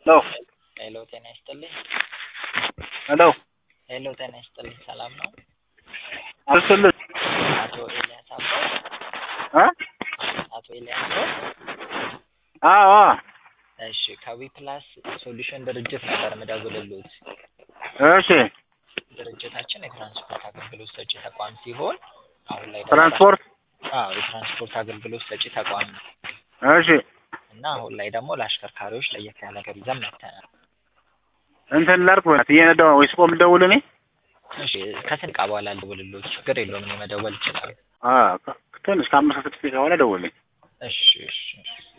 ሄሎ ሄሎ ጤና ይስጥልኝ። ሄሎ ሄሎ ጤና ይስጥልኝ። ሰላም ነው? አልስልህ አቶ ኤልያስ አበው እ አቶ ኤልያስ አበው አዎ አዎ እሺ ከዊ ፕላስ ሶሉሽን ድርጅት ነበር ምደውልልዎት። እሺ ድርጅታችን የትራንስፖርት አገልግሎት ሰጪ ተቋም ሲሆን አሁን ላይ ደግሞ ትራንስፖርት አዎ የትራንስፖርት አገልግሎት ሰጪ ተቋም ነው እሺ እና አሁን ላይ ደግሞ ለአሽከርካሪዎች ለየት ያለ ነገር ይዘን መጥተናል። እንትን ላድርግ በእናትህ እየነዳሁ ወይስ ቆም ልደውል እኔ እሺ ከስንት ደቂቃ በኋላ ልደውልልዎት? ችግር የለውም እኔ መደወል እችላለሁ። አ ትንሽ ከአምስት ከስድስት ደቂቃ በኋላ ደውልልኝ እሺ እሺ እሺ